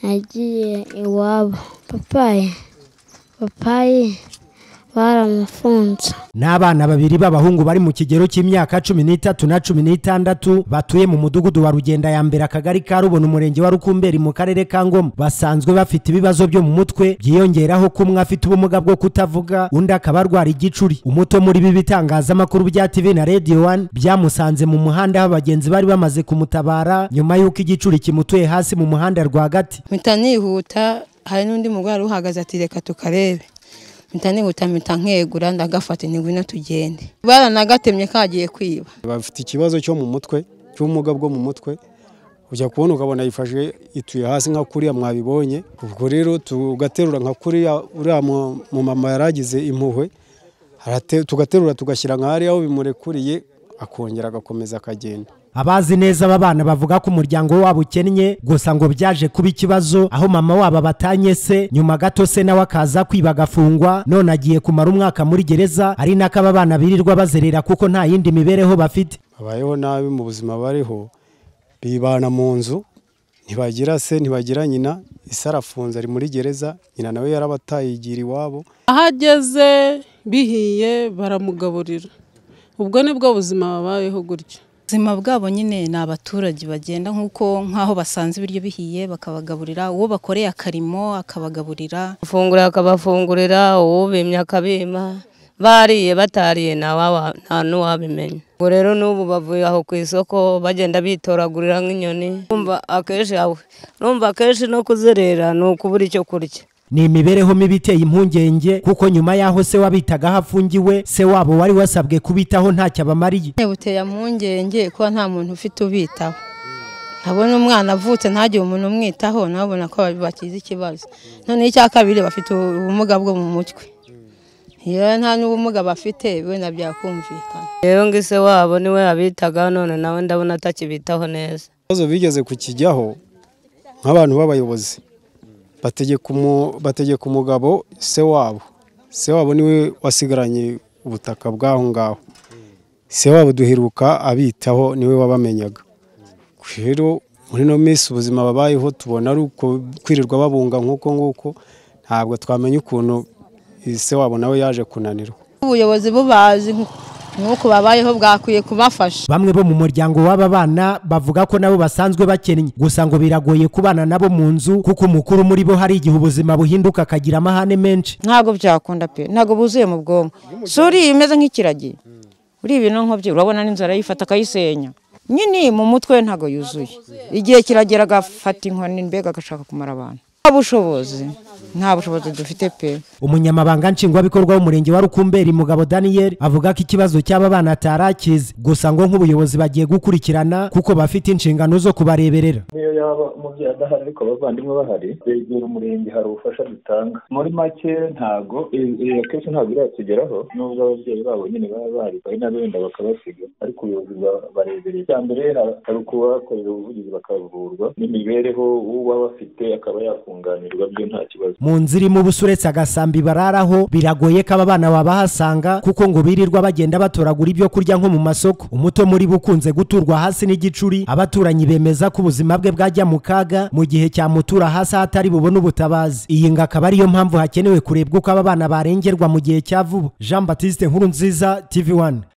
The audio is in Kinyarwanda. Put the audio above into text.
nagiye iwabo papayi papayi baramufunze ni abana babiri b'abahungu bari mu kigero cy'imyaka cumi n'itatu na cumi n'itandatu batuye mu mudugudu wa rugenda ya mbere akagari ka rubona umurenge wa rukumberi mu karere ka ngoma basanzwe bafite ibibazo byo mu mutwe byiyongeraho ko umwe afite ubumuga bwo kutavuga undi akaba arwara igicuri umuto muri ibi bitangazamakuru bya tv na radio one byamusanze mu muhanda aho abagenzi bari bamaze kumutabara nyuma y'uko igicuri kimutuye hasi mu muhanda rwagati mpita nihuta hari n'undi murwayi uhagaze ati reka tukarebe mpita nihuta mpita nkegura ndagafata ni ngwino tugende baranagatemye kagiye kwiba bafite ikibazo cyo mu mutwe cy'ubumuga bwo mu mutwe ujya kubona ukabona yifashe ituye hasi nka kuriya mwabibonye ubwo rero tugaterura nka kuriya uriya mu- mu mama yaragize impuhwe arate- tugaterura tugashyira nka hariya aho bimurekuriye akongera agakomeza akagenda abazi neza aba bana bavuga ko umuryango wabo ukennye gusa ngo byaje kuba ikibazo aho mama wabo abatanye se nyuma gato se nawe akaza kwiba agafungwa none agiye kumara umwaka muri gereza ari nako aba bana birirwa bazerera kuko nta yindi mibereho bafite babayeho nabi mu buzima bariho bibana mu nzu ntibagira se ntibagira nyina ise arafunze ari muri gereza nyina nawe yarabatayigiriye iwabo ahageze bihiye baramugaburira ubwo nibwo buzima babayeho gutya ubuzima bwabo nyine ni abaturage bagenda nk'uko nk'aho basanze ibiryo bihiye bakabagaburira uwo bakoreye akarimo akabagaburira bafungura akabafungurira uwubimye akabima bariye batariye ntawawa- nta n'uwabimenya ubwo rero n'ubu bavuye aho ku isoko bagenda bitoragurira nk'inyoni Urumva akenshi yawe urumva akenshi no kuzerera ni ukubura icyo kurya ni imibereho mibi iteye impungenge kuko nyuma y'aho se wabitagaho afungiwe se wabo wari wasabwe kubitaho ntacyo abamariye buteye impungenge kuba nta muntu ufite ubitaho abona umwana avutse ntagire umuntu umwitaho nawe ubona ko bakize ikibazo noneho icya kabiri bafite ubumuga bwo mu mutwe iyo nta n'ubumuga bafite wenda byakumvikana rero ngo ise wabo niwe abitagaho none nawe ndabona atakibitaho neza ibibazo bigeze kukijyaho nk'abantu b'abayobozi bategeka umu- bategeka umugabo se wabo se wabo niwe wasigaranye ubutaka bw'aho ngaho se wabo duheruka abitaho niwe wabamenyaga rero muri ino minsi ubuzima babayeho tubona ari uko kwirirwa babunga nk'uko nguko ntabwo twamenya ukuntu se wabo nawe yaje kunanirwa ubuyobozi bubazi nk'uko babayeho bwakwiye kubafasha bamwe bo mu muryango w'aba bana bavuga ko nabo basanzwe bakennye gusa ngo biragoye kubana nabo mu nzu kuko umukuru muri bo hari igihe ubuzima buhinduka akagira amahane menshi ntabwo byakunda pe ntabwo buzuye mu bwonko si uriya umeze nk'ikiragi uriya ibintu nk'ibyo urabona n'inzara yifata akayisenya nyine mu mutwe ntabwo yuzuye igihe kiragera agafata inkoni mbega agashaka kumara abantu nta bushobozi nta bushobozi dufite pe umunyamabanga nshingwabikorwa w'umurenge wa rukumberi mugabo daniel avuga ko ikibazo cy'aba bana atari akizi gusa ngo nk'ubuyobozi bagiye gukurikirana kuko bafite inshingano zo kubareberera niyo yaba umubyeyi adahari ariko abavandimwe bahari begera umurenge hari ubufasha dutanga muri make ntago i- i- akenshi ntabwo iratugeraho nubwo ababyeyi babo nyine baba bahari bari na benda bakabasiga ariko ubuyobozi ba- barebereye icya mbere ha- hari ukubakorera ubuvugizi bakavurwa n'imibereho uwaba afite akaba yakunganirwa byo nta kibazo mu nzira irimo ubusa uretse agasambi bararaho biragoye ko aba bana babahasanga kuko ngo birirwa bagenda batoragura ibyo kurya nko mu masoko umuto muri bo ukunze guturwa hasi n'igicuri abaturanyi bemeza ko ubuzima bwe bwajya mu kaga mu gihe cyamutura hasi aho atari bubone ubutabazi iyi ngo akaba ariyo mpamvu hakenewe kurebwa uko aba bana barengerwa mu gihe cya vuba jean batiste nkuru nziza tv one